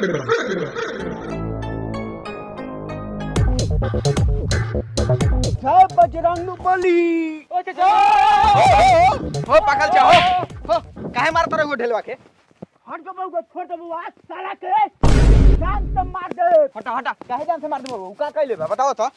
जय बजरंग बली हो पकड़ जा हो हो काहे मारत रहे हो ढेलवा के हट के बउआ छोड़ दे बउआ साला के जान से मार दे हटा हटा काहे जान से मार दे उ का कहले बा बताओ तो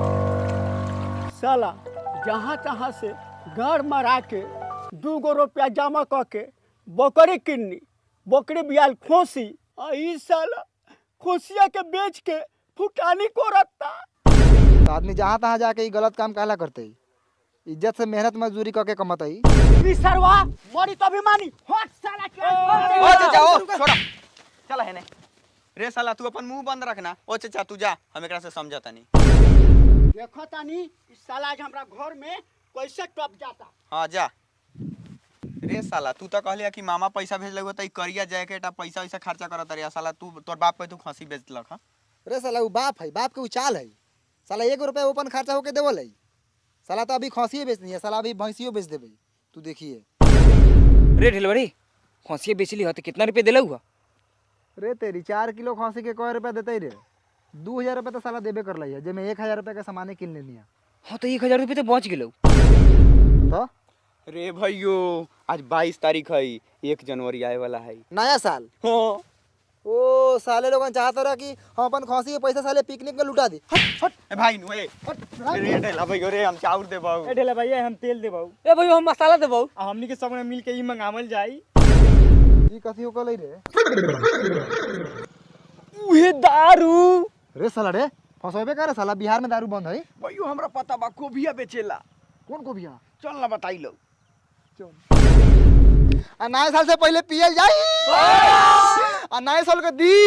साला जहाँ तहाँ से घर मरा के दू गो रुपया जमा क के बकरी किन्नी बकरी बियाल खोसी आ ई साला खोसिया के बेच के फुटानी को रखता तो आदमी जहाँ तहाँ जाके ई गलत काम काला करते इज्जत से मेहनत मजदूरी करके कमतई ई सरवा मरी तो अभिमानी हट साला के ओ चाचा ओ छोड़ा चल है ने रे साला तू अपन मुंह बंद रखना ओ चाचा तू जा हम एकरा से समझता नहीं देखो तानी ई साला आज हमरा घर में कैसे टप जाता हां जा रे साला तू तो कहलिया कि मामा पैसा भेज लगो त ई करिया जैकेट आ पैसा वैसा खर्चा करत रे साला तू तोर बाप पे तू खसी बेचलक हां रे साला उ बाप है बाप के उ चाल है साला एक रुपया ओपन खर्चा होके देवल है साला तो अभी खसिए बेचनी है साला अभी भैंसियो बेच देबे तू देखिए रे ढिलवरी खसिए बेचली हो तो कितना रुपये दिला हुआ रे तेरी चार किलो खसी के कौ रुपया देते रे दू हजार रुपया तो साला देबे कर है जेमे एक हजार रुपया के सामाने किन लेनी है हाँ तो एक हजार रुपये तो बच गेलो तो रे भैयो आज 22 तारीख है एक जनवरी आए वाला है नया साल हां ओ साले लोगन चाहत रहा कि हम अपन खसी के पैसा साले पिकनिक में लुटा दी ए भाई नु ए रे ढेला भैयो रे हम चाउर दे बाऊ ए ढेला भैया हम तेल देबौ ए भाई हम मसाला देबो आ हमनी के सब ने मिल के ई मंगावल जाई ई कथी हो कलई रे उहे दारू रे साला रे फसोबे करे साला बिहार में दारू बंद है भैयो हमरा पता बा कोबिया बेचेला कौन को बिहार चल ना बताई लो आ नए साल से पहले पियल जाई आ नए साल के दी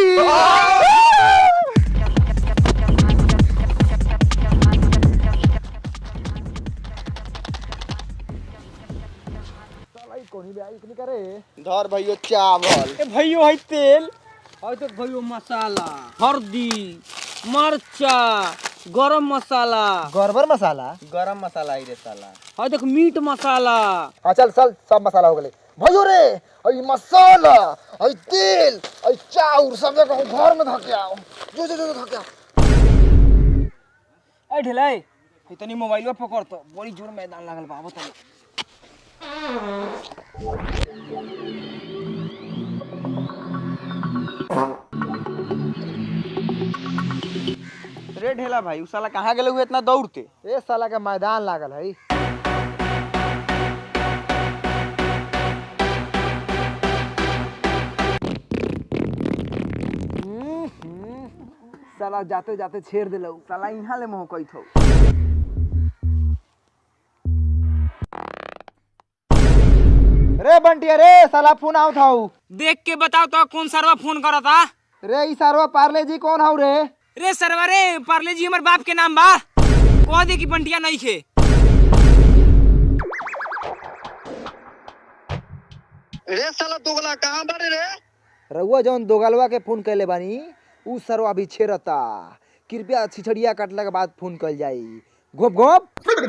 साला ई कोनी बे आई इतनी करे धर भैयो चावल ए भैयो है तेल और तो भाई मसाला हल्दी मरचा गरम मसाला गड़बड़ मसाला गरम मसाला आई रे साला और देख मीट मसाला हाँ चल चल सब मसाला हो गए भयो रे आई मसाला आई तेल आई चाउर सब जगह घर में धके आओ जो जो जो धके आओ ए ढिलाई इतनी मोबाइल पकड़ तो बड़ी जोर मैदान लागल बा बता रे ढेला भाई उ साला कहाँ गेले हुए इतना दौड़ते ए साला के मैदान लागल है साला जाते जाते छेड़ दिलौ साला यहाँ ले मोह कई थो रे बंटिया रे साला फोन आओ था देख के बताओ तो कौन सरवा फोन करा था रे ई सारवा पार्ले जी कौन हौ रे रे सरवा रे पार्ले जी हमारे बाप के नाम बा कह दे कि बंटिया नहीं खे रे साला दोगला कहाँ बारे रे रउआ जौन दोगलवा के फोन कैले बानी उ सरवा अभी छेड़ता कृपया छिछड़िया काटला के बाद फोन कल जाई घोप घोप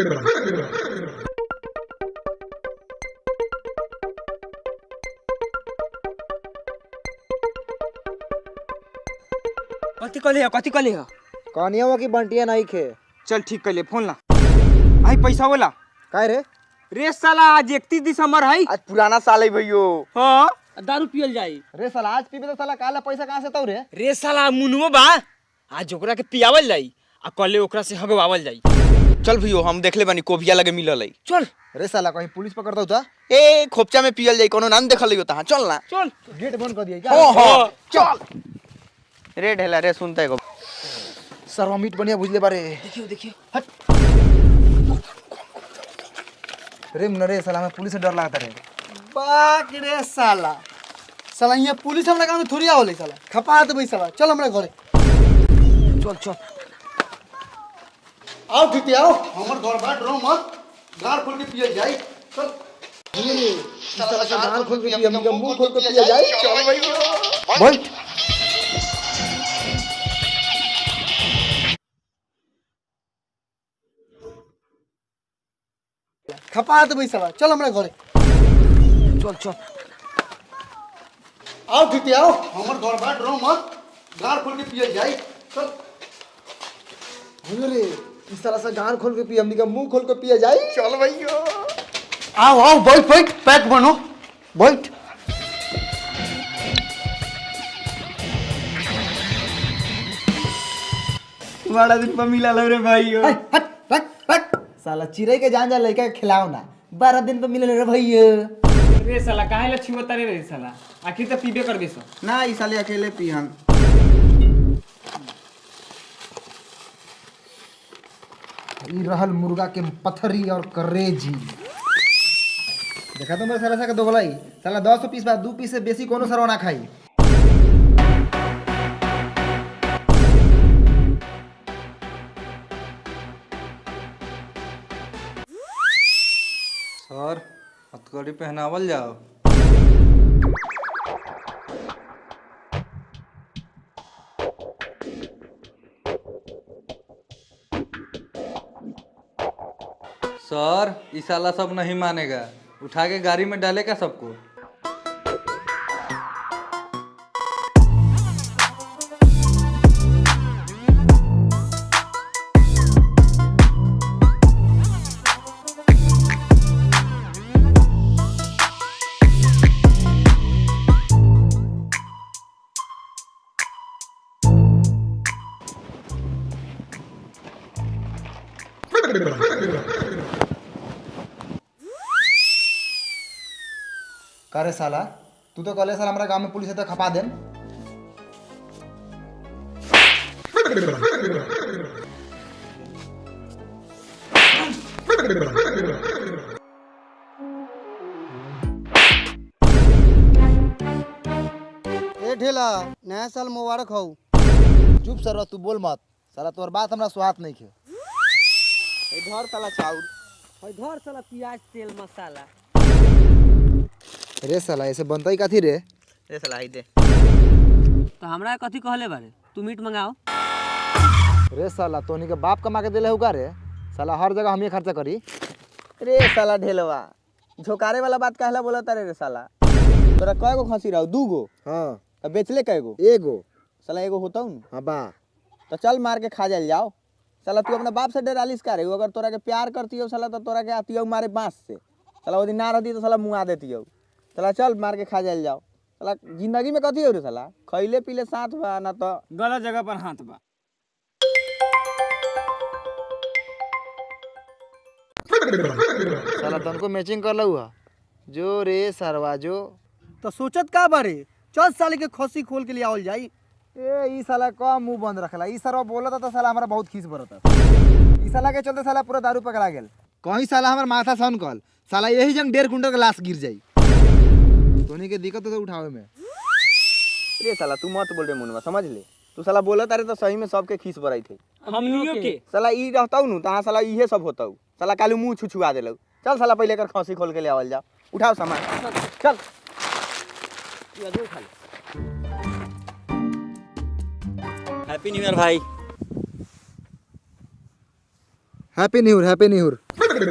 कथी कहले हो कथी कहले हो कहानिया की बंटिया नहीं खे चल ठीक कर ले फोन ला आई पैसा वाला काय रे रे साला आज इकतीस दिसंबर है आज पुराना साल है भैयो हाँ दारू पियल जाई रे साला आज पीबे तो साला काला पैसा कहाँ से तौ रे रे साला मुनुओ बा आज ओकरा के पियावल जाई आ कल ओकरा से हगवावल जाई चल भैयो हम देखले बानी कोबिया लगे मिलल है चल रे साला कहीं पुलिस पकड़ दो ता ए खोपचा में पियल जाई कोनो नाम देखल हो तहाँ चल ना चल गेट बंद कर दिया क्या हो हो चल रे ढेला रे सुनते गो सरवा मीट बढ़िया बुझले बारे देखियो देखियो रे मुन्ना रे साला हमें पुलिस से डर लगता रे बाक रे साला साला यहाँ पुलिस हमरा गाँव में थोड़ी आवले साला खपा देबै साला चल हमरा घरे चल चल आओ ठीक आओ हमर घर बा डरो मत गार खोल के पियल जाई चल साला का दाल खोल के पिया मुंह खोल के पिया जाए चल भैयो बैठ खपा देबै साला चल हमरा घरे चल चल आओ दीदी आओ हमर घर बा डरो मत गार खोल के पियल जाई चल अरे इस तरह से गार खोल के पी हमनी का मुंह खोल के पिया जाई चल भैया आओ आओ बैठ बैठ पैक बनो बैठ बड़ा दिन पर मिला लो रे भाइयो हट हट हट साला चिड़ै के जान जा लइका के खिलाओ ना बारह दिन पे मिले रे भैया रे साला काहे ला छुआ तारे रे साला आखिर तो पीबे करबे सो ना ई साले अकेले पिहन ई रहल मुर्गा के पथरी और करेजी देखा तो मेरे साला सा के दोगलाई साला दस पीस बा दू पीस से बेसी कोनो सरवा ना खाई सर हथकड़ी पहनावल जाओ सर ई साला सब नहीं मानेगा उठा के गाड़ी में डालेगा सबको करे साला तू तो कहले साला हमारा गांव में पुलिस है तो खपा देम ए ढेला नया साल मुबारक हो चुप सर तू बोल मत साला तोर बात हमरा सुहात नहीं खे घर साला चाउर घर साला प्याज तेल मसाला रे साला ऐसे बनता ही कथी रे रे साला आई दे तो हमरा कथी कहले बारे तू मीट मंगाओ रे साला तोनी के बाप कमा के देले हुका रे साला हर जगह हम ही खर्चा करी रे साला ढेलवा झोकारे वाला बात कहला बोला तारे रे साला तोरा कय गो खसी रहो दू गो हाँ अब बेचले कय गो एगो साला एगो होता हूँ हाँ बा तो चल मार के खा जाल जाओ साला तू अपना बाप से डरालिस का रे अगर तोरा के प्यार करती हो साला तो तोरा के आती हो मारे बांस से साला वो दिन ना रहती तो साला मुँह देती हो साला चल मार के खा जाल जाओ साला जिंदगी में कथी हो रे साला खैले पीले साथ बा ना तो गलत जगह पर हाथ बा साला तनको मैचिंग कर लऊ जो रे सरवा जो तो सोचत का बारे चल साले के खसी खोल के लिए आवल जाई ए ई साला का मुंह बंद रखला ई सरवा बोलता तो साला हमरा बहुत खीस बरता ई साला के चलते साला पूरा दारू पकड़ा गेल कहीं साला हमर माथा सन कल साला यही जंग डेढ़ कुंटल के लाश गिर जाई तोनी के दिक्कत तो उठावे में रे साला तू मत बोल रे मुनवा समझ ले तू साला बोला तारे तो सही में सबके खीस बराई थे हमनियो के साला ई रहता नु तहाँ साला इहे सब होता साला कालू मुंह छुछुआ देलौ चल साला पहले कर खसी खोल के ले आवल जा उठाओ सामान चल हैप्पी न्यू ईयर भाई happy new year happy new year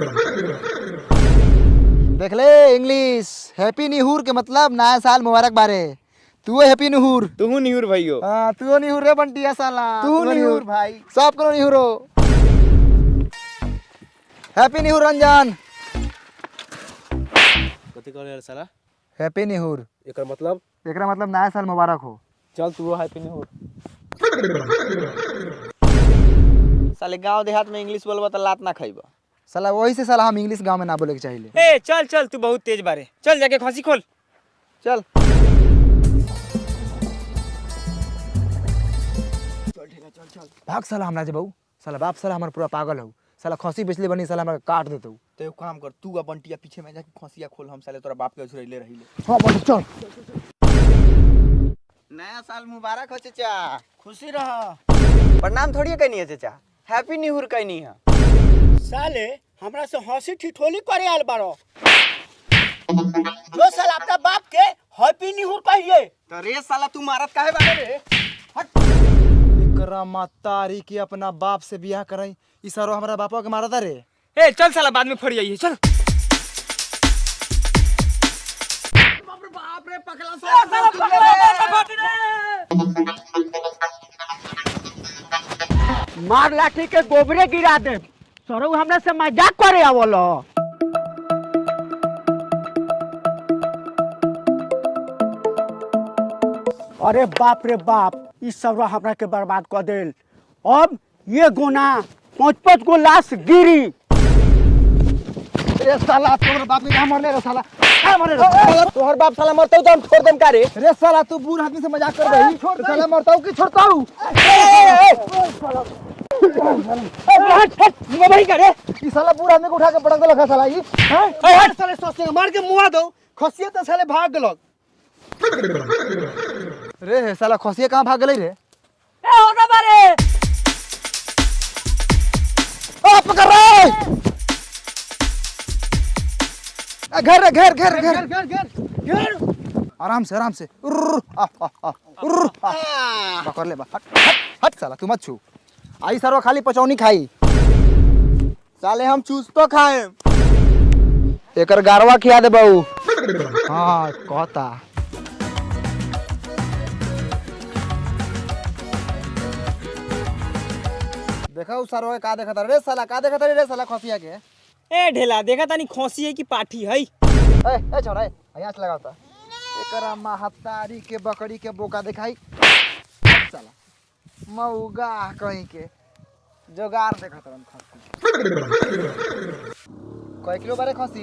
देख ले इंग्लिश हैप्पी न्यू ईयर के मतलब नया साल मुबारक बारे तू हैप्पी न्यू ईयर तू न्यूर भइयो हां तू न्यू ईयर रे बंटिया साला तू न्यू ईयर भाई सब करो new year happy new year Ranjan कथी करे रे साला हैप्पी न्यू ईयर एकर मतलब एकरा मतलब नया साल मुबारक हो चल तू हैप्पी न्यू साले गांव देहात में इंग्लिश बोलबा त लात ना खइबा साला वही से साला हम इंग्लिश गांव में ना बोले के चाहिए ए चल चल तू बहुत तेज बारे चल जाके खसी खोल चल भाग साला हमरा जे बहू साला बाप साला हमर पूरा पागल हो साला खसी बेचले बनी साला हमरा काट देतौ तो एक काम कर तू आ बंटिया पीछे में जाके खसिया खोल हम साले तोरा बाप के झुरैले रहिले हां बंटी चल नया साल मुबारक हो चाचा खुशी रह प्रणाम थोड़ी कहनी है चाचा हैप्पी न्यू ईयर कहनी है साले हमरा से हंसी ठिठोली करे आल बारो जो साल अपना बाप के हैप्पी न्यू ईयर कहिए तो रे साला तू मारत काहे बारे रे एकरा मातारी की अपना बाप से बियाह करई ई सारो हमरा बापा के मारता रे ए चल साला बाद में फड़ जाइए चल बाप रे पकड़ा मार लाठी के गोबरे गिरा दे सरो हमरा से मजाक करे आवल अरे बाप रे बाप ई सब हमरा के बर्बाद कर देल अब ये गोना पाँच पाँच गो लाश गिरी रे साला तोहर बाप के कहाँ मरले रे साला कहाँ मरले रे तोहर बाप साला मरते तो हम छोड़ देम का रे रे साला तू बूढ़ आदमी से मजाक कर रही तो साला मरता हूँ कि छोड़ता हूँ वही करे ई साला बूढ़ आदमी को उठा के पटक देलक है साला ई हैं? साले सोचते मार के मुआ दो खसिए तो साले भाग गलक रे साला खसिया कहाँ भाग गई रे ए होगा बारे आ पकड़ रे आ, घर रे घर घर घर घर घर घर आराम से आराम से उर्र, आ, आ, आ, उर्र, आ। पकड़ ले बा हट हट हट साला तू मत छू आई सरवा खाली पचौनी खाई साले हम चूस तो खाए एकर गारवा खिया दे बहू हाँ कहता देखा उ सरवा के का देखता रे साला का देखता रे साला खसिया के ए ढेला देखा तानी खोसी है कि पाठी है ए ए छोरा ए यहाँ से लगाता एकरा महतारी के बकरी के बोका दिखाई साला मऊगा कहीं के जोगार देखत रहन खसी कय किलो बारे खसी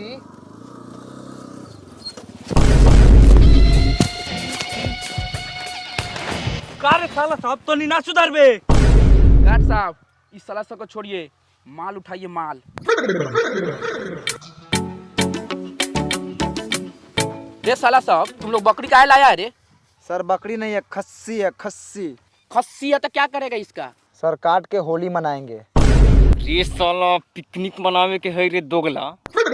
का रे साला सब तो नहीं ना सुधरबे गार्ड साहब इस साला सब को छोड़िए माल उठाइए माल रे साला सब तुम लोग बकरी काहे लाया है रे सर बकरी नहीं है खस्सी है खस्सी खस्सी है तो क्या करेगा इसका सर काट के होली मनाएंगे रे साला पिकनिक मनावे के है रे दोगला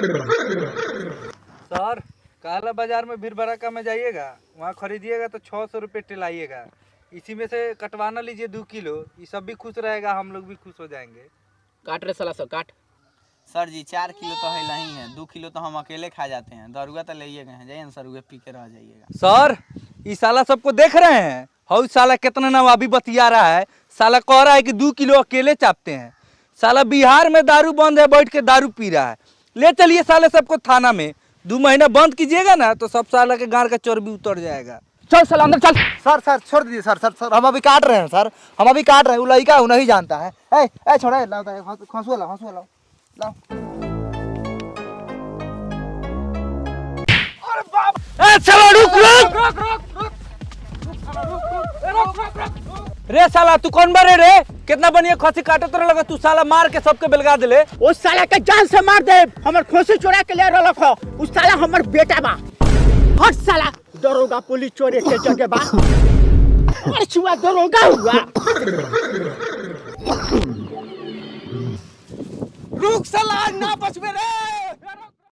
सर काला बाजार में भीड़ भड़का में जाइएगा वहाँ खरीदिएगा तो छः सौ रुपये टिलाइएगा इसी में से कटवाना लीजिए दो किलो ये सब भी खुश रहेगा हम लोग भी खुश हो जाएंगे काट रे साला सब काट सर जी चार किलो तो है नहीं है दो किलो तो हम अकेले खा जाते हैं दरुआ तो ले गए हैं जाइए ना सर उगे पी के रह जाइएगा सर ये साला सबको देख रहे हैं हौ साला कितना नवाबी बतिया रहा है साला कह रहा है कि दो किलो अकेले चापते हैं साला बिहार में दारू बंद है बैठ के दारू पी रहा है ले चलिए साले सबको थाना में दो महीना बंद कीजिएगा ना तो सब साला के गाड़ का चर्बी उतर जाएगा चल साला अंदर चल सर सर छोड़ दीजिए सर सर सर हम अभी काट रहे हैं सर हम अभी काट रहे हैं वो लड़का वो नहीं जानता है ए ए छोड़ा ए, लाओ लाओ, हंसुआ लाओ हंसुआ लाओ लाओ ए, चलो रुक रुक रे साला तू कौन बारे रे कितना बढ़िया खसी काटे तो लगा तू साला मार के सबके बेलगा दिले उस साला के जान से मार दे हमर खोसी चोरा के ले रलक हो उस साला हमर बेटा बा हट साला दरोगा पुलिस चोरे के जगह बा और छुआ दरोगा हुआ रुक साला ना बचबे रे